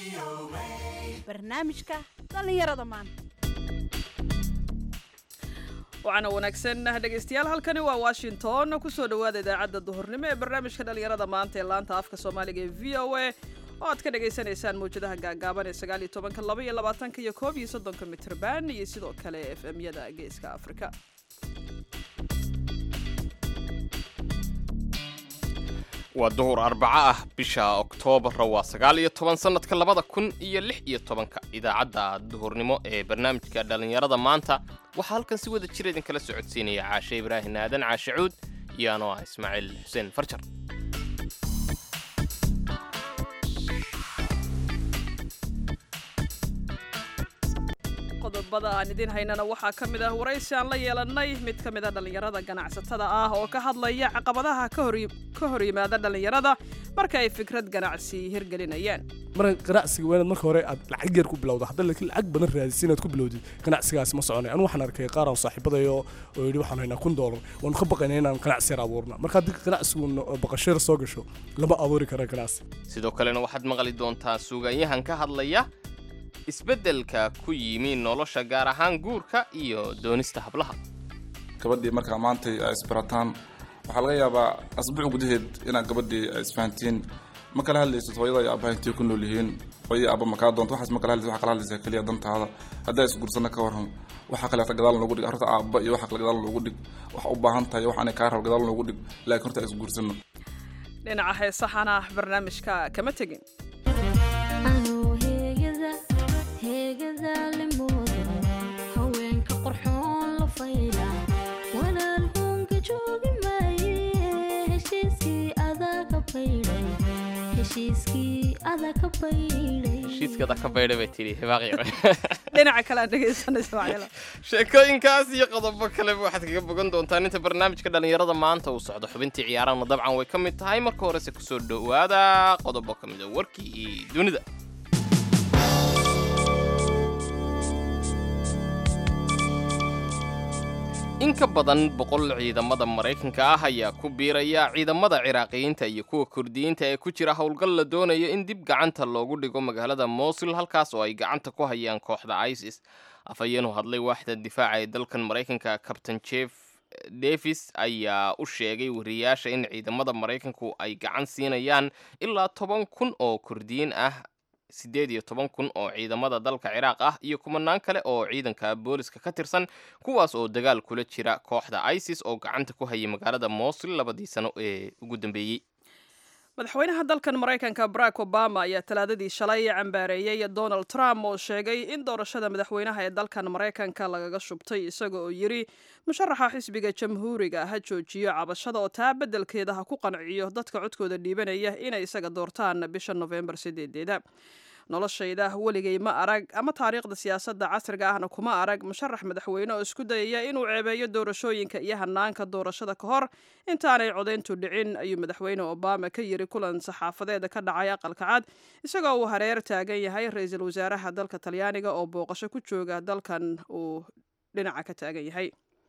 barnaamijka dhallinyarada maanta waxaana wanaagsan dhegaystayaal halkani waa washington kusoo dhowaada idaacadda duhurnimo ee barnaamijka dhallinyarada maanta ee laanta afka soomaaliga ee v o a oo aad ka dhagaysanaysaan mawjadaha gaagaaban ee sagaal iyo tobanka laba iyo labaatanka iyo koob iyo soddonka mitrban iyo sidoo kale f m-yada geeska afrika waa duhur arbaco ah bisha oktoobarra waa sagaal iyo toban sannadka labada kun iyo lix iyo tobanka idaacadda duhurnimo ee barnaamijka dhallinyarada maanta waxaa halkan si wada jir idinkala socodsiinaya caashe ibraahin aadan caashe cuud iyo anoo ah ismaaciil xuseen farjar qodobada aan idiin haynana waxaa ka mid ah waraysi aan la yeelannay mid ka mid a dhallinyarada ganacsatada ah oo ka hadlaya caqabadaha ka hor yimaada dhallinyarada marka ay fikrad ganacsi hirgelinayaan marka ganacsiga waa inaad marka hore aad lacag yar ku bilowda hadda laakiin lacag badan raadisa inaad ku bilowdid ganacsigaas ma soconay anu waxaan arkay qaar aan saaxiibadayo oo yidhi waxaan haynaa kun doolar waanu ka baqaynaa inaan ganacsi yar abuurna marka haddii ganacsigu baqasho yar soo gasho lama abuuri kara ganacsi sidoo kalena waxaad maqli doontaa suugaanyahan ka hadlaya isbeddelka ku yimi nolosha gaar ahaan guurka iyo doonista hablaha gabadhii markaa maantay ay isbarataan waxaa laga yaabaa asbuuc gudaheed inaad gabadhii ay isfahantiin ma kala hadlaysid hooyada iyo aabbaha intay ku nool yihiin hooyadii aabba ma kaa doonto waxaas ma kala hadlaysid waxaa kala hadlaysaa keliya dantaada haddaa isguursana ka warran waxa kaleeta gadaal loogu dhig horta aabba iyo waxa kale gadaal loogu dhig waxa u baahan tahay waxaanay kaa rabo gadaal loogu dhig laakiin horta isguursano dhinaca heesahana barnaamijka kama tegin haweenka qorxoon la fayda walaal hoonka joogi maaye heshiiskii adaa ka baydhay heshiiskii adaa ka baydhay heshiiskada ka baydha bay tidhi hibaaqyo dhinaca kale aan dhegaysanaysa macyala sheekooyinkaas iyo qodobo kaleba waxaad kaga bogan doontaan inta barnaamijka dhallinyarada maanta uu socdo xubintii ciyaarahana dabcan way ka mid tahay marka horese kusoo dhowaada qodobo ka mid a warkii iyo dunida in ka badan boqol ciidamada maraykanka ah ayaa ku biiraya ciidamada ciraaqiyiinta iyo kuwa kurdiyiinta ee ku jira howlgal la doonayo in dib gacanta loogu dhigo magaalada mosul halkaas oo ay gacanta ku hayaan kooxda isis afhayeenu hadlay waaxda difaaca ee dalkan maraykanka cabtain jeff davis ayaa u sheegay wariyaasha in ciidamada maraykanku ay gacan siinayaan ilaa toban kun oo kurdiyiin ah siddeed iyo toban kun oo ciidamada dalka ciraaq ah iyo kumanaan kale oo ciidanka booliska ka tirsan kuwaas oo dagaal kula jira kooxda isis oo gacanta ku hayay magaalada mosul labadii sano ee ugu dambeeyey madaxweynaha dalkan maraykanka barack obama ayaa talaadadii shalay cambaareeyey donald trump oo sheegay in doorashada madaxweynaha ee dalkan maraykanka lagaga shubtay isaga oo yidhi musharaxa xisbiga jamhuuriga ha joojiyo cabashada oo taa beddelkeeda ha ku qanciyo dadka codkooda dhiibanaya inay isaga doortaan bisha nofembar sideedeeda noloshayda weligay ma arag ama taariikhda siyaasadda casriga ahna kuma arag musharax madaxweyne oo isku dayaya inuu ceebeeyo doorashooyinka iyo hanaanka doorashada ka hor intaanay codayntu dhicin ayuu madaxweyne obama ka yiri kulan saxaafadeeda ka dhacay aqalka cad isagoo uu hareer taagan yahay ra-iisul wasaaraha dalka talyaaniga oo booqasho ku jooga dalkan uu dhinaca ka taagan yahay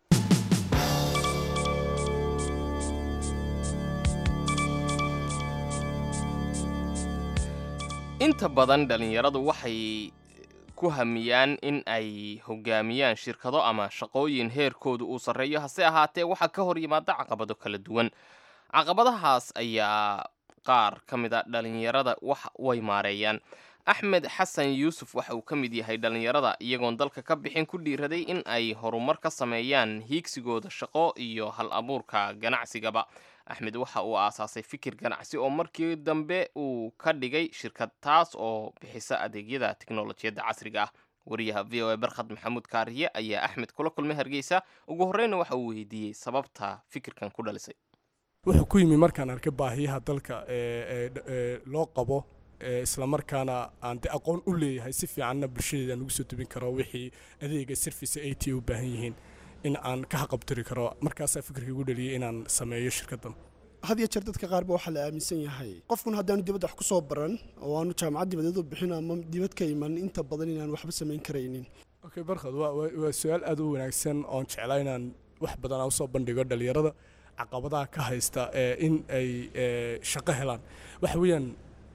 inta badan dhallinyaradu waxay ku hamiyaan in ay hogaamiyaan shirkado ama shaqooyin heerkoodu uu sarreeyo hase ahaatee waxaa ka hor yimaada caqabado kala duwan caqabadahaas ayaa qaar ka mid a dhallinyarada wax way maareeyaan axmed xasan yuusuf waxa uu ka mid yahay dhallinyarada iyagoon dalka ka bixin ku dhiiraday in ay horumar ka sameeyaan hiigsigooda shaqo iyo hal abuurka ganacsigaba axmed waxa uu aasaasay fikir ganacsi oo markii dambe uu ka dhigay shirkad taas oo bixisa adeegyada tiknolojiyadda casriga ah wariyaha v o a barkhad maxamuud kaariye ayaa axmed kula kulmay hargeysa ugu horreyna waxa uu weydiiyey sababta fikirkan ku dhalisay wuxuu ku yimi markaan arkay baahiyaha dalka ee loo qabo islamarkaana aan de aqoon u leeyahay si fiicanna bulshadeedaan ugu soo tubin karo wixii adeega service a t u baahan yihiin in aan ka haqabtiri karo markaasaa fikirka igu dhaliyay inaan sameeyo shirkaddan had iyo jeer dadka qaar ba waxaa la aaminsan yahay qofkun haddaanu dibadda wax ku soo baran oo aanu jaamacad dibadeed u bixin ama dibad ka iman inta badan inaan waxba samayn karaynin okay barkhad waa waa su-aal aad u wanaagsan oon jeclaa inaan wax badan aan usoo bandhigo dhalinyarada caqabadaha ka haysta ee in ay shaqo helaan waxa weeyaan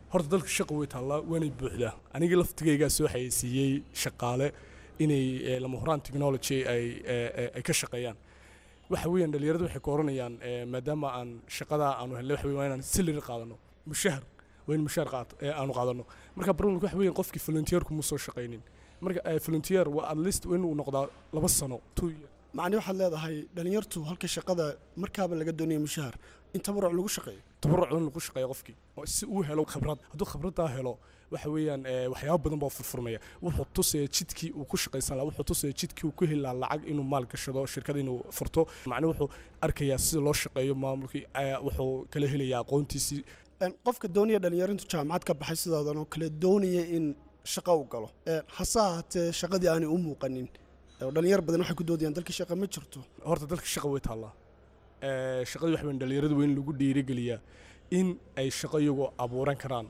horta dalka shaqa way taallaa waanay buuxdaa aniga laftigaygaa soo xayeysiiyey shaqaale inay eh, lama huraan technology ay eh, eh, ay ka shaqeeyaan waxa weeyaan dhalinyaradu waxay ka oranayaan eh, maadaama aan shaqadaa aanu helnay waxa weeye waa inaan salary qaadano mushahar waa in mushahar qaat- eh, aanu qaadano marka problemka waxa weeyaan qofkii volunteerku ma soo shaqaynin marka eh, volunteer waa at least waa inuu noqdaa laba sano two year macni waxaad leedahay dhalinyartu halka shaqada markaaba laga doonaya mushahar in tabaruc lagu shaqeeyo tabaruc in lagu shaqeeyo qofkii oo si uu helo khibrad hadduu khibraddaa helo waxa weeyaan eh, waxyaabo badan baa furfurmaya wuxuu tusaya jidkii uu ku shaqaysan lahaa wuxuu tusaya jidkii uu ku heli lahaa lacag inuu maal gashado shirkad inuu furto macna wuxuu arkayaa sida loo shaqeeyo maamulkii eh, wuxuu kala helayaa aqoontiisii Een, qofka doonaya dhalinyarintu jaamacad ka baxay sidaadan oo kale doonaya in shaqo u galo Een, hase ahaatee shaqadii aanay u muuqanin oo dhalinyar badan waxay ku doodayaan dalkii shaqa ma jirto horta dalka shaqa way taallaa Eh, shaqadii waxa weyn dhalinyaradu waa in lagu dhiirigeliyaa in ay shaqo iyagoo abuuran karaan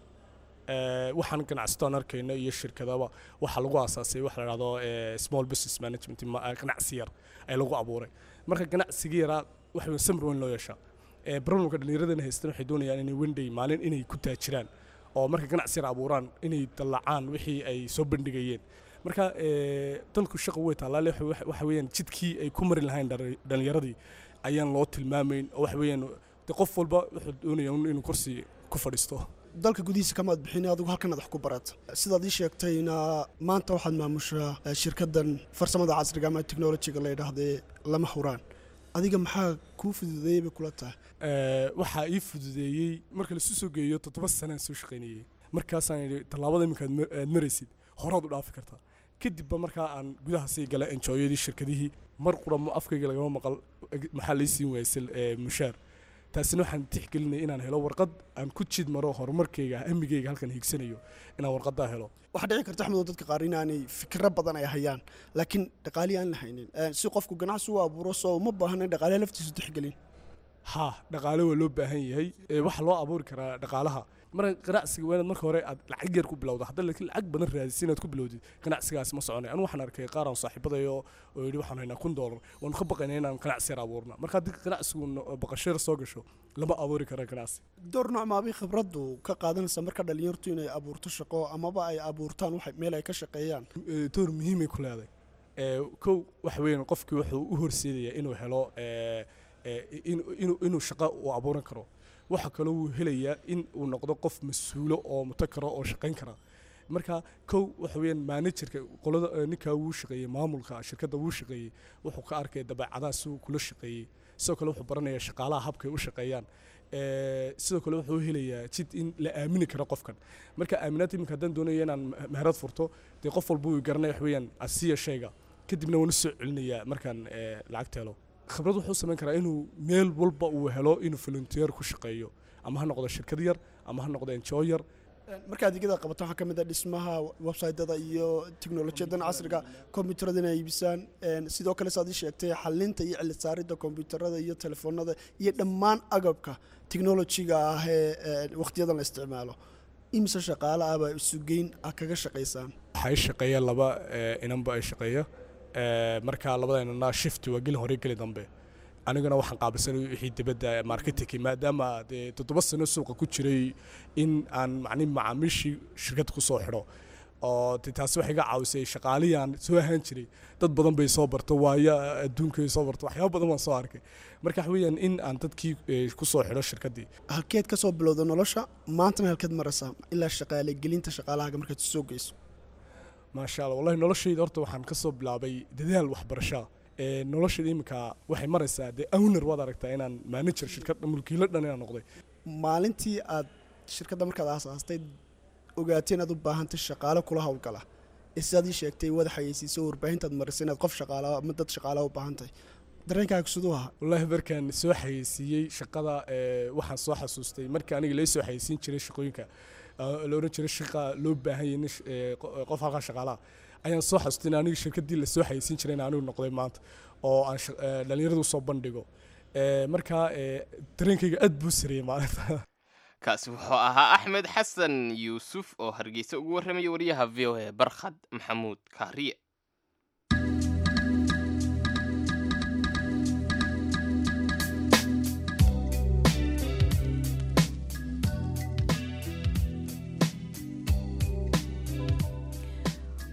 Eh, waxaan ganacsataan arkayno iyo shirkadaba waxaa lagu aasaasay waxa la dhahdo eh, small business management ma- eh, ganacsi yar ay lagu abuuray marka ganacsiga yaraa waxa weyn samir weyn loo yeeshaa Eh, problemka dhallinyaradana haystaan waxay doonayaan inay wenday maalin inay ku taajiraan oo marka ganacsi yar abuuraan inay dallacaan wixii ay soo bandhigayeen marka eh, dalku shaqa way taallaa le waxa- waxa weeyaan jidkii ay ku mari lahayn dhali- dhallinyaradii ayaan loo tilmaamayn oo waxa weeyaan de qof walba wuxuu doonaya un inuu kursi ku fadhiisto dalka gudihiisa kamaad bixin adigu halkan adax ku barata sidaad ii sheegtayna maanta waxaad maamushaa eh, shirkadan farsamada casriga ama technologyga la yidhaahdee lama huraan adiga maxaa kuu fududeeyey bay kula tahay Eh, waxaa ii fududeeyey marka laisu soo geeyo toddoba sanaan soo shaqaynayey markaasaan idhi tallaabada iminka aad ma- aad maraysid horaad u dhaafi kartaa kadibba markaa aan gudaha sii gala enjoyadii shirkadihii mar qura ma- afkayga lagama maqal eg- maxaa lay siin waayay sil- eh, mushaar taasina waxaan tixgelinaya inaan helo warqad aan ku jid maro horumarkayga amigayga halkan hiigsanayo inaan warqadaa helo waxaa dhici karta axmedo dadka qaar inaanay fikro badan ay hayaan laakiin dhaqaalihi aan la haynin Eh, si qofku ganacsi u abuuro soo uma baahna in dhaqaaliha laftiisu tixgelin haa dhaqaale waa loo baahan yahay ee waxaa loo abuuri karaa dhaqaalaha marka ganacsiga waa inaad marka hore aad lacag yar ku bilowda hadda laakiin lacag badan raadisa inaad ku bilowdid ganacsigaasi ma soconay anu waxaan arkay qaar aan saaxiibadayo oo yidhi waxaan haynaa kun doolar waanu ka baqaynaa inaan ganacsi yar abuurna marka haddii ganacsigu no- baqasho yar soo gasho lama abuuri kara ganacsi door nooc maabay khibraddu ka qaadanaysa marka dhalinyartu inay abuurto shaqo amaba ay abuurtaan wax meel ay ka shaqeeyaan Eh, door muhiimay ku leedahay Eh, kow waxa weeyaan qofkii wuxuu u horseedayaa inuu helo eh, eh, in- inuu inuu shaqo uu abuuran karo waxa kaloo uu helayaa in uu noqdo qof mas-uulo oo mutakara oo shaqayn kara marka kow waxa weeyaan managerka qolada eh, ninkaa wuu shaqeeyey maamulka shirkadda wuu shaqeeyey wuxuu ka arkaya dabeecadaha si uu kula shaqeeyey sidoo kale wuxuu baranayaa shaqaalaha habkay u shaqeeyaan Eh, sidoo kale wuxuu helayaa jid in la aamini karo qofkan marka aaminaad iminka haddaan doonayo inaan ma- meherad furto dee qof walba uu garanaya wax weeyaan asiya shayga kadibna waan u soo celinayaa markaan eh, lacagta helo khibrad wuxuu samayn karaa inuu meel walba uu helo inuu volunteer ku shaqeeyo ama ha noqdo shirkad yar ama ha noqdo enjoy yar marka adeegyada qabato waxaa ka mid ah dhismaha websaytada iyo teknolojiyadan casriga kombiyuutarada inay iibisaan Een, sidoo kale saad ii sheegtay xalinta iyo cilid saaridda kombiyuutarada iyo telefoonada iyo dhammaan agabka teknolojiga ah ee ee wakhtiyadan la isticmaalo imise shaqaale ah baa isugeyn ah kaga shaqaysaan waxaa i shaqeeya laba eh, inanba ay shaqeeya Eh, marka labada inana shift waa gelin hore geli dambe aniguna waxaan qaabilsanay wixii dibadda marketingki maadaama dee toddoba sano suuqa ku jiray in aan macni macaamiishii shirkad ku soo xidho oo de taasi waxay iga caawisay shaqaalihii aan soo ahaan jiray dad badan bay soo barto waayo adduunkay soo barto waxyaabo badan waan soo arkay marka waxa weeyaan in aan dadkii eh, ku soo xidho shirkaddii halkeed ka soo bilowda nolosha maantana halkeed maraysaa ilaa shaqaale gelinta shaqaalahaga markaad soo geyso maasha allah wallahi noloshayda horta waxaan ka soo bilaabay dadaal waxbarashaa ee noloshayda iminka waxay maraysaa dee owner waad aragtaa inaan manager shirkad mulkiilo dhan inaan noqday maalintii aad shirkadda markaad aasaastay ogaatay inaad u baahantay shaqaale kula howlgala ee sidaad ii sheegtay wada xayeysiiso warbaahintaad marisay inaad qof shaqaala ama dad shaqaala u baahantahay dareenkaaga siduu ahaa wallaahi markaan soo xayeysiiyey shaqada ee, waxaan soo xasuustay markii aniga lay soo xayeysiin jiray shaqooyinka ee, la oran jiray shaqa loo baahan yahay nin sh- ee, qo- qof halkaa shaqaalaha ayaan soo xasuustay in aniga shirkaddii la soo xayeysiin jiray in anigu noqday maanta oo aan shaq- ee, dhallinyarada usoo bandhigo Ee, markaa ee, dareenkayga aad buu sareeyey maalinta kaasi wuxuu ahaa axmed xasan yuusuf oo hargeysa ugu warramaya wariyaha v o a barkhad maxamuud kaariye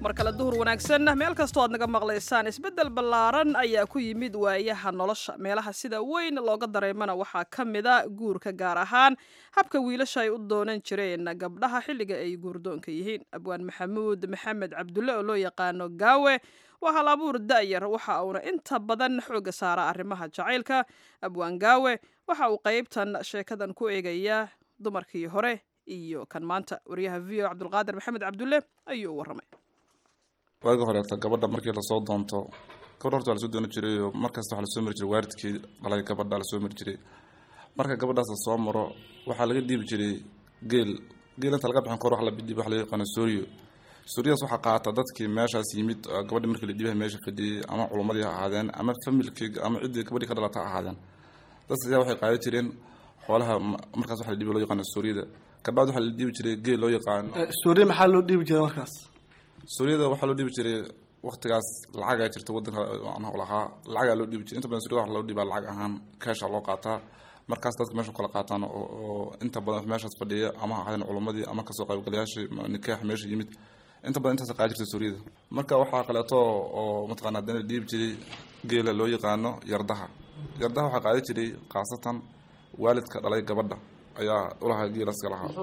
mar kale duhur wanaagsan meel kastoo aad naga maqlaysaan isbeddel ballaaran ayaa ku yimid waayaha nolosha meelaha sida weyn looga dareemana waxaa ka mida guurka gaar ahaan habka wiilasha ay u doonan jireen gabdhaha xilliga ay guurdoonka yihiin abwaan maxamuud maxamed cabdulle oo loo yaqaano gaawe waa hal abuur da'yar waxa uuna inta badan xooga saara arrimaha jacaylka abwaan gaawe waxa uu qaybtan sheekadan ku eegayaa dumarkii hore iyo kan maanta wariyaha v o cabdulqaadir maxamed cabdulle ayuu u warramay waagi horeeta gabadha markii lasoo doonto gabadha horta waa lasoo dooni jiray oo markasta waxaa lasoo mari jiray waalidkii dhalay gabadha lasoo mari jiray marka gabadhaas lasoo maro waxaa laga dhiibi jiray geel geel inta laga bixin kor wax la bidhiib wax laga yaqaano sooriyo sooriyadas waxaa qaata dadkii meeshaas yimid oo gabadhii markii la dhiibaha meesha fadhiyey ama culumadii ha ahaadeen ama familkii ama ciddii gabadhii ka dhalata ha ahaadeen dadka ayaa waxay qaadan jireen xoolaha ma- markaas waxa la dhiibi loo yaqaano sooriyada kabacdi waxaa la dhiibi jiray geel loo yaqaano suuriya maxaa loo dhiibi jiray markaas suuriyada waxaa loo dhiibi jiray waqtigaas lacagaa jirta wadanka macnaha u lahaa lacagaa loo dhiibi jiray inta badan suuriyada waxa loo dhiibaa lacag ahaan keesha loo qaataa markaas dadka meesha kala qaataan oo oo inta badan meeshaas fadhiya ama ha ahaadeen culumadii ama kasoo qaybgalayaashii ma- nikaax meesha yimid inta badan intaas qaa jirta suuriyada marka waxaa kaleeto oo mataqaana haddana la dhiibi jiray geela loo yaqaano yardaha yardaha waxaa qaadan jiray khaasatan waalidka dhalay gabadha ayaa ulahaa geelaas ka lahaa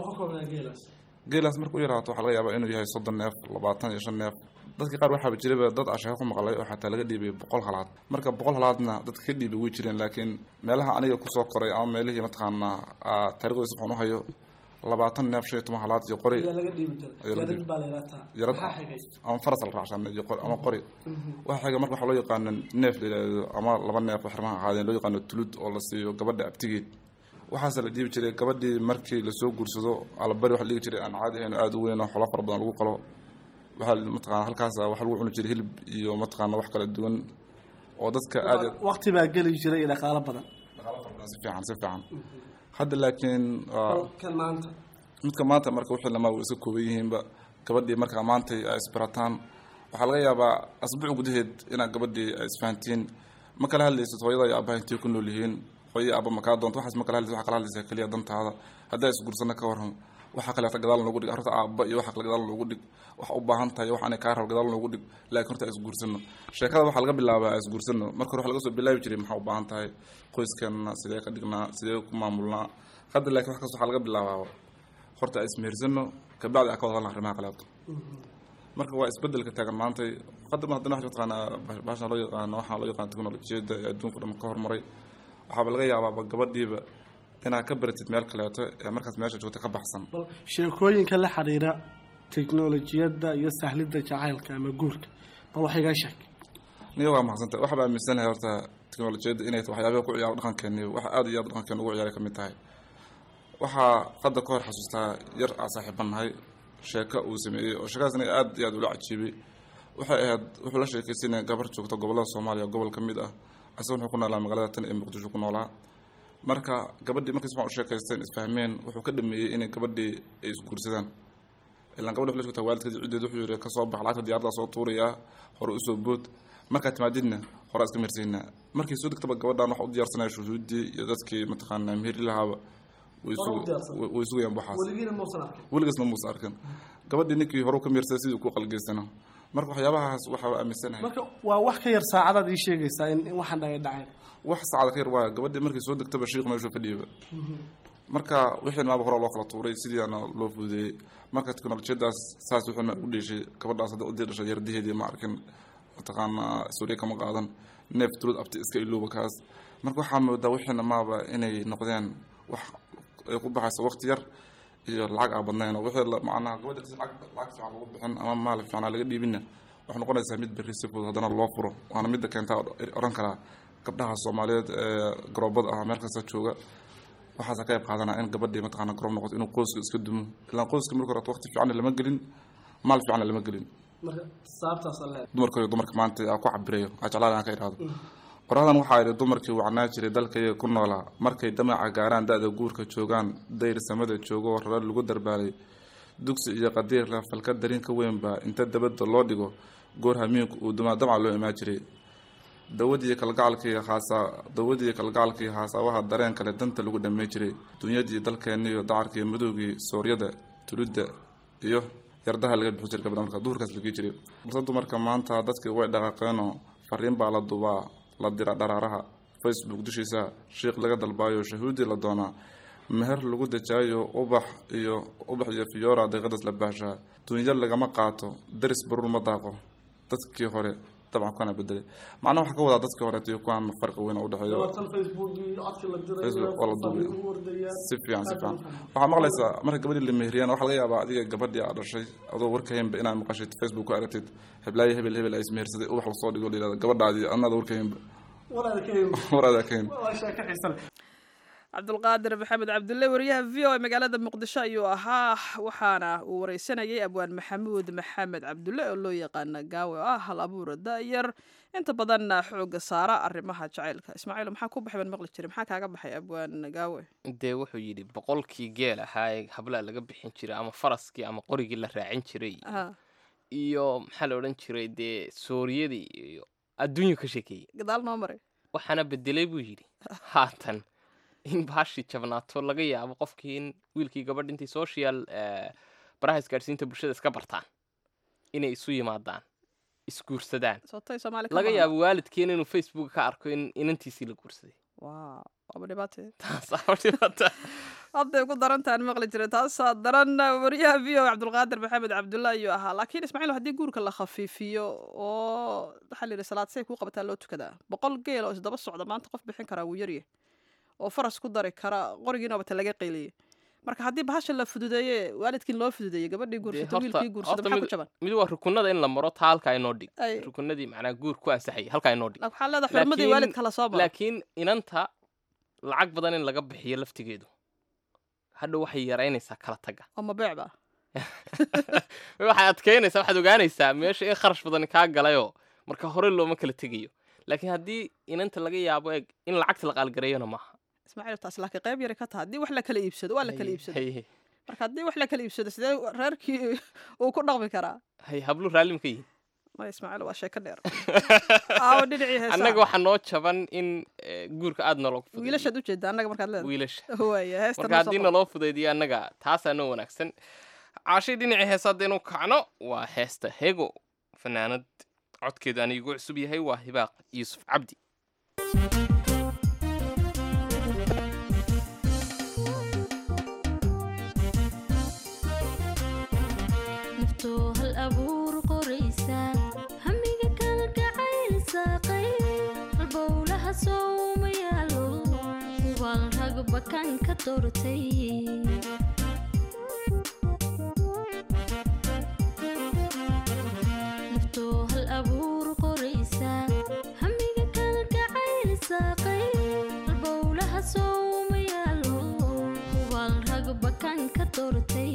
geelaas marka u yaraato waxaa laga yaabaa inuu yahay soddon neef labaatan iyo shan neef dadka qaar waxaaba jiraba dad asheeko ku maqlay oo xataa laga dhiibay boqol halaad marka boqol halaadna dadka ka dhiibay way jireen laakiin meelaha aniga kusoo koray ama meelihii mataqaanaa aa, taariikhdiisa waxaan u hayo labaatan neef shan iyo toban halaad iyo qori laga dhiibi jiray Ayaa laga dhiibi. baa la yidhahdaa yarad maxaa xigay ama faras la raacsan iyo qori ama qori waxa xiga marka waxaa loo yaqaano neef la yidhaahdo ama laba neef oo xirmaha ahaadeen loo yaqaano tulud oo la siiyo gabadha abtigeed waxaase la dhiibi jiray gabadhii markii lasoo guursado alabari waxa la dhigi jiray aan caadi ahayn oo aada u weyn oo xolo fara badan lagu qalo waxaa mataqaana halkaas waxa lagu cuni jiray hilib iyo mataqaana wax kala duwan oo dadka aada waqti baa geli jiray iyo dhaqaalo badan dhaqaalo fara badan si fiican si fiican hadda laakiin waa kan maanta midka maanta marka wixii lamaa way iska kooban yihiinba gabadhii markaa maantay ay isbarataan waxaa laga yaabaa asbuuc gudaheed inaad gabadhii ay isfahantiin ma kala hadlaysid hooyada iyo aabbaha intay ku nool yihiin hooyo iyo aabba ma kaa doonto waxaas ma kala hadlaysid waxaa kala hadlaysaa keliya dantaada haddaa isguursana ka waran waxaa kaleeta gadaal noogu dhig horta aabba iyo waxa kale gadaal noogu dhig wax u baahan tahay wax anay kaa rabo gadaal noogu dhig laakiin horta isguursano sheekada waxaa laga bilaabaa isguursano marka hore waxaa laga soo bilaabi jiray maxaa u baahan tahay qoyskeena sidee ka dhignaa sidee ku maamulnaa hadda laakiin wax kasta waxaa laga bilaabaa horta aan ismehersano kabacdi aan ka wada hadalna arrimaha kaleeto marka waa isbedelka taagan maantay hadda ma haddana waxa taqaanaa baashan loo yaqaano waxaa loo yaqaano teknolojiyadda ee adduunka dhan ka hormaray waxaaba laga yaabaaba gabadhiiba inaad ka baratid meel kaleeto ee markaas meesha joogta ka baxsan bal sheekooyinka la xiriira teknolojiyadda iyo sahlidda jacaylka ama guurka bal wax igaa sheeg niyo waa mahadsantay waxaa baa aaminsanahay horta teknolojiyadda inay tahay waxyaabaha ku ciyaaro dhaqankeeni wax aada iyo aad dhaqankeena ugu ciyaaray ka mid tahay waxaa hadda ka hor xasuustaa yar aan saaxiibanahay sheeko uu sameeyey oo sheekadaasna aad iyo aad ula cajiibay waxay ahayd wuxuu la sheekaysanaya gabar joogta gobollada soomaaliya gobol ka mid ah isaga wuxuu ku noolaa magaalada tan ee muqdisho ku noolaa marka gabadhii markii si fiican u sheekaysteen isfahmeen wuxuu ka dhameeyey inay gabadhii ay isguursadaan ilaan gabadha waxay la joogtaa waalidkeed ciddeed wuxuu yidhi ka soo bax lacagta diyaaradda soo tuurayaa hore usoo bood markaad timaadidna hore iska mirsaynaa markii soo degtaba gabadhan waxa u diyaarsanaya shuhuuddii iyo dadkii mataqaanaa meheri lahaaba way Hore u sugu- diyaarsan. way- way sugayaan waxaas weligiina muusan arkin weligaasna muusa arkin gabadhii ninkii hore u ka miirsaday sidii ku qalgeysana marka waxyaabahaas waxaa aaminsanahay marka waa wax ka yar saacadaad ii sheegaysaa in in waxaan dhagay dhaceen wax saacada ka yar waaya gabadhii markii soo degtaba shiiq meeshuu fadhiyaba marka wixii maaba hore loo kala tuuray sidiiana loo fududeeyey marka teknolojiyadaas saas wixii ma u dheeshay gabadhaas hadda udii dhashay yardaheedii ma arkin mataqaanaa suuriya kama qaadan neef tulud abti iska ilooba kaas marka waxaa moodaa wixiina maaba inay noqdeen wax ay ku baxayso waqti yar iyo lacag aan badnayn oo wixii la- macnaha gabadha si lacag lacag fiican lagu bixin ama maal fiican aan laga dhiibinna waxay noqonaysaa mid berri si fudud haddana loo furo waana midda keentaa oran karaa gabdhaha soomaaliyeed ee garoobada ah meel kasta jooga waxaasa ka qayb qaadanaa in gabadhii mataqaana garoob noqoto inuu qoyska iska dumo ilaan qoyska marka hore waqti fiicanna lama gelin maal fiicanna lama gelin marka sababtaasa leedahay dumarka iyo dumarka maanta aa ku cabirayo aa jeclaan aan ka idhaahdo qoradan waxaa yidhi dumarkii wacnaa jiray dalkayga ku noolaa markay damaca gaaraan da-da guurka joogaan dayr samada joogo rara lagu darbaalay dugsi iyo qadiir la falka darin ka weynba inta dabadda loo dhigo goor hamiinku uu dumaa damca loo imaan jiray dawadii kalgacalkii haasa dawadii kalgacalkii haasawaha dareen kale danta lagu dhammayn jiray dunyadii dalkeenna iyo dacarkii madowgii sooryada tulidda iyo yardaha laga bixi jiray gabdha marka duhurkaas la gei jiray balse dumarka maanta dadkii way dhaqaaqeenoo fariin baa la dubaa la dira dharaaraha facebook dushiisa shiikh laga dalbaayo shahuudii la doonaa meher lagu dejaayo ubax iyo ubax iyo fiyoora daqiiqadaas la baashaa dunya lagama qaato daris baruur ma daaqo dadkii hore dabcan kuwana bedelay macnaha waxaa ka wadaa dadkii hore iyo kuwan farqi weyn oo udhexeeyo Facebook waa la duubay. si fiican si fiican waxaa maqlaysaa marka gabadhii la meheriyaan waxaa laga yaabaa adiga gabadhii aad dhashay adoo warkahaynba inaad maqashid facebook ku aragtid heblaayo hebel hebel ay ismehersaday ubax lasoo dhigo la yidhahdo gabadhaadii adnaada warkahaynba waraada kahayn cabdulqaadir maxamed cabdulle wariyaha v o a magaalada muqdisho ayuu ahaa waxaana uu wareysanayay abwaan maxamuud maxamed cabdulle oo loo yaqaana gaawe oo ah hal abuura da-yar inta badanna xooga saara arrimaha jacaylka ismaaciil maxaa ku baxay baan maqli jiray maxaa kaaga baxay abwaan gaawe dee wuxuu yidhi boqolkii geel ahaa ee hablaa laga bixin jiray ama faraskii ama qorigii la raacin jiray Ha, iyo maxaa la odhan jiray dee sooriyadii iyo adduunyu ka sheekeeyey gadaal noo maray waxaana bedelay buu yidhi haatan in baashii jabnaato laga yaabo qofkii in wiilkii gabadh intii social eh, baraha isgaadhsiinta bulshada iska bartaan inay isu yimaadaan isguursadaan sootay soomaali ka laga maqan. yaabo waalidkiina inuu facebook ka arko in inantiisii la guursaday Waa, waaba dhibaatee taasaa dhibata hadday ku darantaan maqli jiray taasaa daran wariyaha v o cabdulqaadir maxamed cabdulle ayuu ahaa laakiin ismaaciil haddii guurka la khafiifiyo oo waxaa la yidhi salaad say kuu qabataa loo tukadaa boqol geel oo isdaba socda maanta qof bixin karaa wuu yaryahay oo faras ku dari kara qorigiina bata laga qeyliyey marka haddii bahasha la fududeeye waalidkiin loo fududeeyey gabadhii guursato horta- wiilkii guursado horta maxaa ku mid- jaban mid waa rukunada in la maro taa halkaa inoo dhig Ay. rukunadii macnaa guur ku ansaxayay halkaa inoo dhig waxaa leedahay xurmadii Laakiin- waalidka la soo maro laakiin inanta lacag badan in laga bixiyo laftigeedu hadhow waxay yaraynaysaa kala taga oo mabeec ba waxay adkeynaysaa waxaad ogaanaysaa meesha in kharash badan kaa galayoo marka hore looma kala tegayo laakiin haddii inanta laga yaabo eeg in lacagta la qaalgareeyona maaha ismaaciil taas laakiin qayb yari ka taha haddii wax la kala iibsado waa la kala Hay- iibsado hay- marka haddii wax la kala iibsado sidee reerkii uu ku dhaqmi karaa hay hablu raallim ka yihin maya ismaaciil waa sheeko dheer aawo dhinacii heesaa annaga waxaa noo jaban in eh, guurka aada nolog wiilashaad ujeeda annaga markaad leedahay wiilasha waaya heesta marka haddii naloo fudaydiyo annaga taasaa noo wanaagsan caashay dhinacii heesa haddaynu kacno waa heesta hego fanaanad codkeedu anigu cusub yahay waa hibaaq yuusuf cabdi naftoo hal abuur qoraysa hamiga kala gacayl saaqay halbowlaha sooma yaalo hubaal rag bakan ka doortay naftoo hal abuur qoraysa hamiga kala gacayl saaqay halbowlaha sooma yaalo hubaal rag bakan ka doortay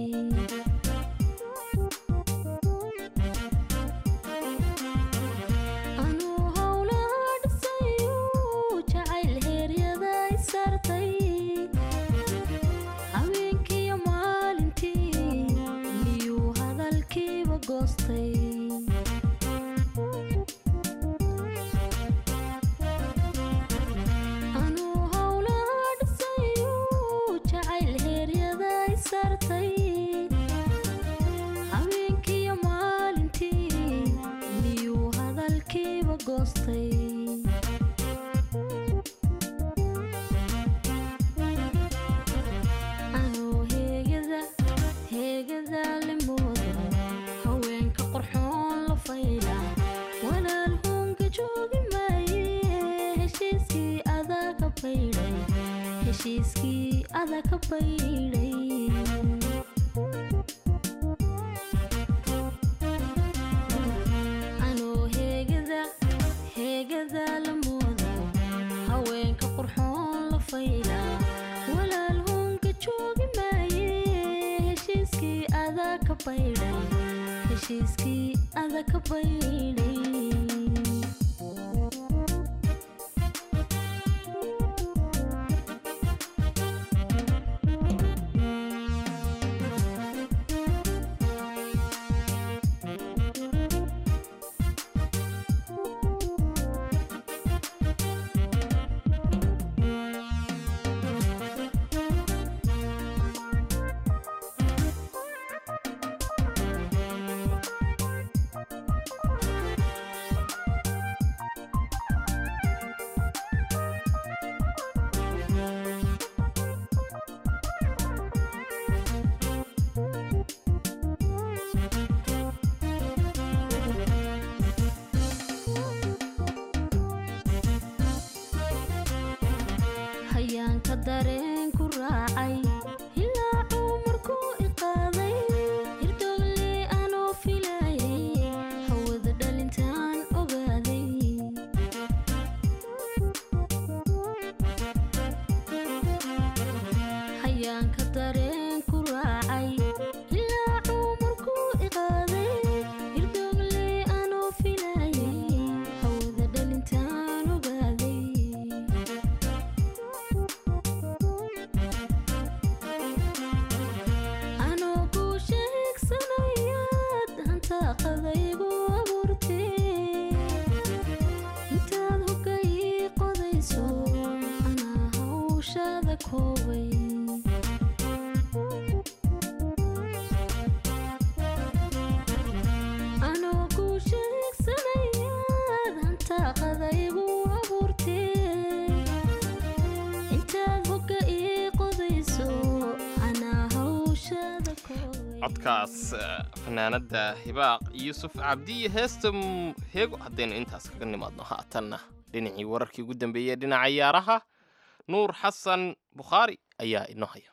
anuu howlaha dhisayu jacayl heeryada i saartay habeenkiiyo maalintii miyuu hadalkiiba goostay anuu howlaha dhisayu jacayl heeryada i saartay habeenkiiyo maalintii miyuu hadalkiiba goostay anuu heegada heegada limooda haweenka qorxoon la fayla walaal hoonka joogi maaye heshiiskii adaa ka baydhay heshiiskii adaa ka baydhay anoo heegada heegada la moodo haweenka qurxoon la fayla walaal hoonka joogi maaye heshiiskii adaa ka baydhay heshiiskii adaa ka baydhay hayaanka dareen ku raacay ilaa cumarkuu iqaaday hirdoogle anoo filayay hawada dhalintaan ogaaday hayaanka dareen ku raacay ilaa cumarkuu iqaaday hirdoogle anoo filayay hawada dhalintaan ogaaday anoo kuu sheegsanayaad hantaaqadaygu abuurtee intaad hogga ii qodayso anaa hawshaada koobay anoo kuu sheegsanayaad hantaaqadaygu abuurtee intaad hogga ii qodayso anaa hawshaada koobay codkaas eh, fanaanada hibaaq yuusuf cabdi iyo heesta m- heego haddaynu intaas kaga nimaadno haatanna dhinacii wararkii ugu dambeeyey dhinaca ciyaaraha nuur xasan bukhaari ayaa inoo haya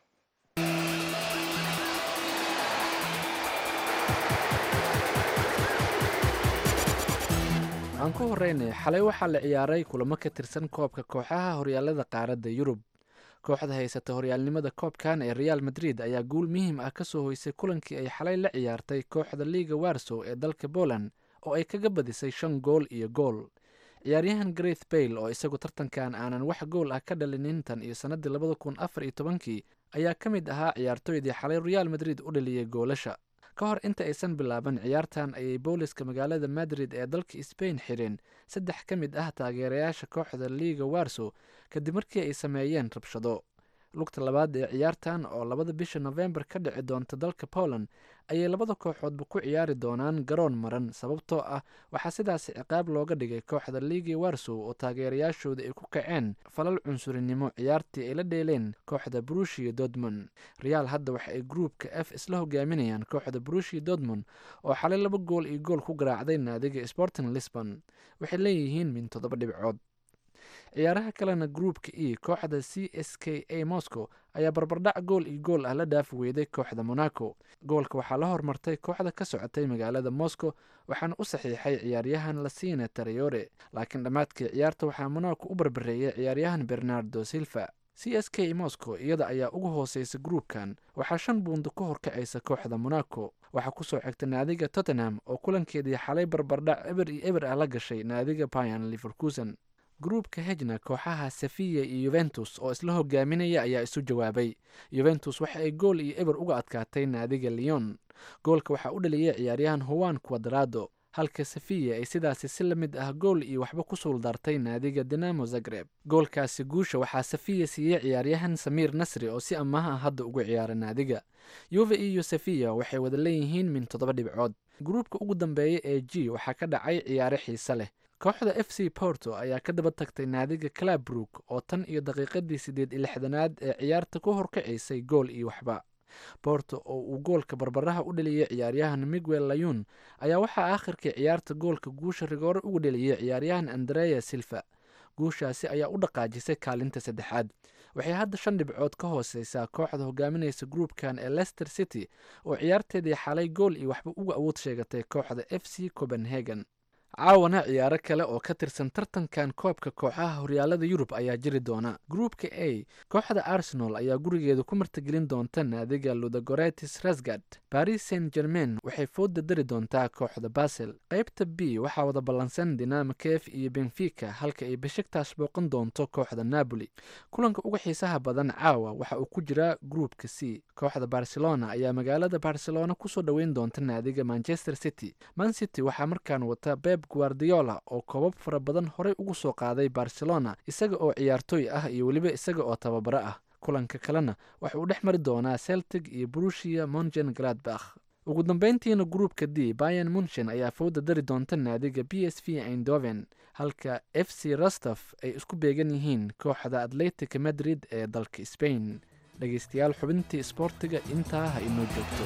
aan ku horeynay xalay waxaa la ciyaaray kulamo ka tirsan koobka kooxaha horyaalada qaaradda yurub kooxda haysata horyaalnimada koobkan ee real madrid ayaa guul muhiim ah ka soo hoysay kulankii ay xalay la ciyaartay kooxda liiga warsow ee dalka poland oo ay kaga badisay shan gool iyo gool ciyaaryahan greth bayle oo isagu tartankan aanan wax gool ah ka dhalinin tan iyo sannadii labada kun afar iyo tobankii ayaa ka mid ahaa ciyaartooydii xalay real madrid u dhaliyey goolasha ka hor inta aysan bilaaban ciyaartan ayay booliska magaalada madrid ee dalka sbain xireen saddex ka mid ah taageerayaasha kooxda liiga warsow kadib markii ay sameeyeen rabshado lugta labaad ee ciyaartan oo labada bisha nofembar ka dhici doonta dalka poland ayay labada kooxoodba ku ciyaari doonaan garoon maran sababtoo ah waxaa sidaas ciqaab looga dhigay kooxda liigi warsow oo taageerayaashooda ay ku kaceen falal cunsurinimo ciyaartii ay la dheeleen kooxda brushia dortmund real hadda waxa ay gruupka f isla hogaaminayaan kooxda brushia dortmund oo xalay laba gool iyo gool ku garaacday naadiga sporting lisbon waxay leeyihiin min toddoba dhibcood ciyaaraha kalena gruupka e kooxda c s k a moscow ayaa barbardhac gool iyo gool ah la dhaafi weyday kooxda monaco goolka waxaa la hormartay kooxda ka socotay magaalada moscow waxaana u saxiixay ciyaaryahan lasina tareyore laakiin dhammaadkii ciyaarta waxaa monaco u barbareeyay ciyaaryahan bernardo silva c s k moscow iyada ayaa ugu hooseysa gruupkan waxaa shan buundo ka horkacaysa kooxda monaco waxaa kusoo xigta naadiga tottenham oo kulankeedii xalay barbardhac eber iyo eber ah la gashay naadiga bayan liverkusen gruupka hejna kooxaha safiya iyo yuventus oo isla hogaaminaya ayaa isu jawaabay yuventus waxa ay gool iyo eber uga adkaatay naadiga leon goolka waxaa u dhaliyay ciyaaryahan howan quadrado halka safiya ay sidaasi si la mid ah gool iyo waxba ku suuldartay naadiga dinamo zagreb goolkaasi guusha waxaa safiya siiyey ciyaaryahan samiir nasri oo si ammaah ah hadda ugu ciyaara naadiga yuve iyo safiya waxay wada leeyihiin min toddoba dhibcood gruupka ugu dambeeya ee g waxaa ka dhacay ciyaare xiise leh kooxda f c porto ayaa ka daba tagtay naadiga clabrook oo tan iyo daqiiqadii siddeed iyo lixdanaad ee ciyaarta ku horkacaysay gool iyo waxba borto oo uu goolka barbaraha u dhaliyey ciyaaryahan miguel layun ayaa waxaa aakhirkii ciyaarta goolka guusha rigoore ugu dhaliyey ciyaaryahan andrea silva guushaasi ayaa u dhaqaajisay kaalinta saddexaad waxay hadda shan dhibcood ka hooseysaa kooxda hogaaminaysa gruupkan ee leicester city oo ciyaarteedii xalay gool iyo waxba uga awood sheegatay kooxda f c copenhagen caawana ciyaaro kale oo ka tirsan tartankan koobka kooxaha horyaalada yurub ayaa jiri doona gruupka a kooxda arsenal ayaa gurigeeda ku martigelin doonta naadiga ludagoretis rasgard baris saint germain waxay fooda dari doontaa kooxda basel qaybta b waxaa wada ballansan dinamo kef iyo benfica halka ay beshiktash booqan doonto kooxda napoli kulanka uga xiisaha badan caawa waxa uu ku jiraa gruupka c kooxda barcelona ayaa magaalada barcelona kusoo dhoweyn doonta naadiga manchester city man city waxaa markaan wata beb guardiola oo koobab fara badan horey ugu soo qaaday barcelona isaga oo ciyaartooy ah iyo weliba isaga oo tababaro ah kulanka kalena waxa uu dhex mari doonaa celtic iyo brushia mongen gladbach ugu dambeyntiina gruupka d bayan munchen ayaa fowda dari doonta naadiga b s v eindhoven halka f c rostov ay isku beegan yihiin kooxda atletic madrid ee dalka spain dhegeystayaal xubintii isboortiga intaa ha inoo joogto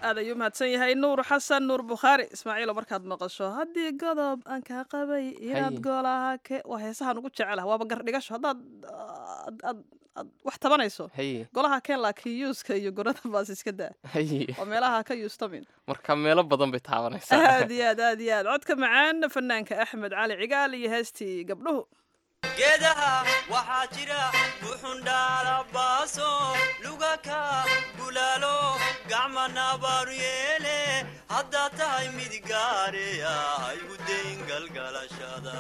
aad ayuu mahadsan yahay nuur xasan nuur bukhaari ismaaciilo markaad maqasho haddii godob aan kaa qabay inaad Haye. goolaha ke waa heesahan ugu jecelaha waaba gardhigasho haddaad aad aad aad wax tabanayso haye golaha keen laakiin yuuska iyo gorada baas iska daa haye oo meelaha ka yuustamin marka meelo badan bay taabanaysaa aad iyo aad aad iyo aad codka macaan fanaanka axmed cali cigaal iyo heestii gabdhuhu geedaha waxaa jira buxundhaala baaso lugaka bulaalo gacma nabaaru yeele haddaad tahay mid gaareya haygu dayn galgalashada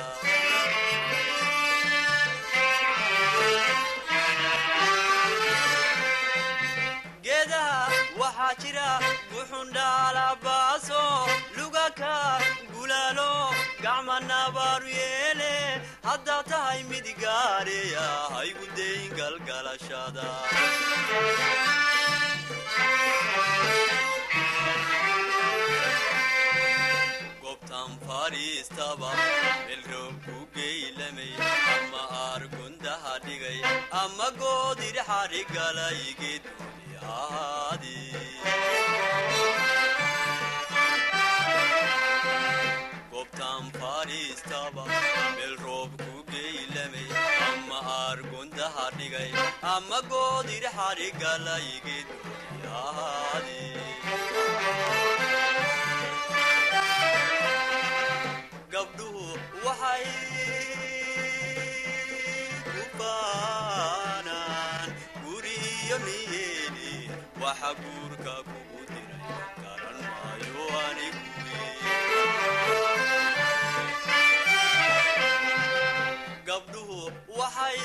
geedaha waxaa jira buxundhaala baaso lugaka gulaalo gacma nabaaru yeele haddaad tahay mid gaareya haygu dayn galgalashada gobtan fadhiistaba melroob ku geylamay ama aargundaha dhigay ama goodir xadhigalay geedgooni ahaadii gobtan fadhiistaba meel roob ku geylamay ama aargundaha dhigay ama goodir xadhigalay geedgooni ahaadii gabdhuhu waxay ku baanaan guriyo niyeeni waxa guurka kugu diray garan maayo anigu gabdhuhu waxay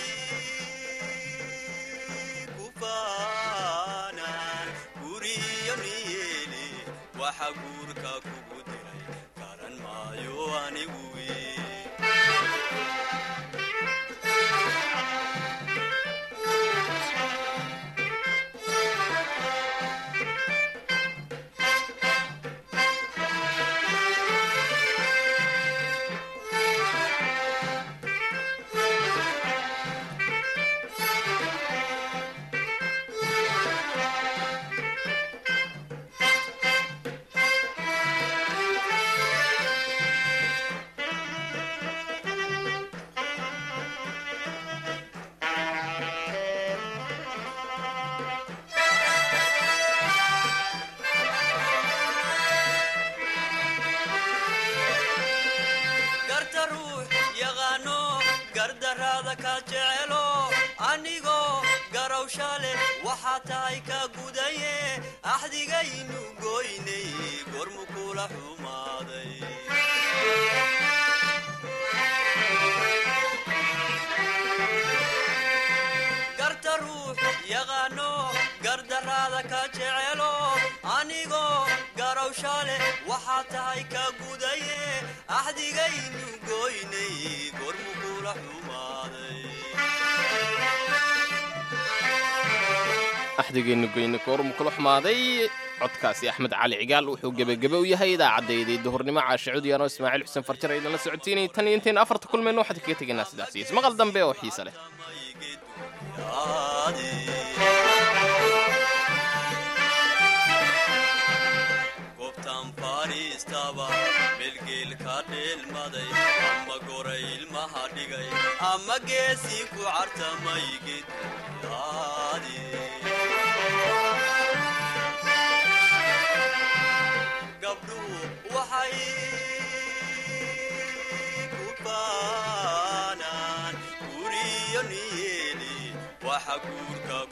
ku baanaan guriyo niyeeni waxa guurka kugu diray garan maayo anigu garta ruux yaqaano gardaraada ka jecelo anigoo garawsha leh waxaa tahay ka gudaye axdigaynu goynay gormu kula xumaaday garta ruux yaqaano gardaraada ka jecelo anigoo garawsha leh waxaa tahay ka gudaye axdigaynu goynay gormu kula xumaaday axdigeennu goyne koormu kula xumaaday codkaasi axmed cali cigaal wuxuu gebagebe u yahay idaacaddayday duhurnimo caashe cudiyaan oo ismaaciil xuseen farjar aydan la socotiinay tan iyo intayn afarta kulmayno waxaad kaga tegaynaa sidaas iyo ismaqal dambe oo xiise leh gobtan fadhiistaba melgeel ka dheelmaday ama goray ilmaha dhigay ama geesii ku cartamay geedyaadi gabdhuhu waxay ku baanaan guriyo niyeeli waxa guurka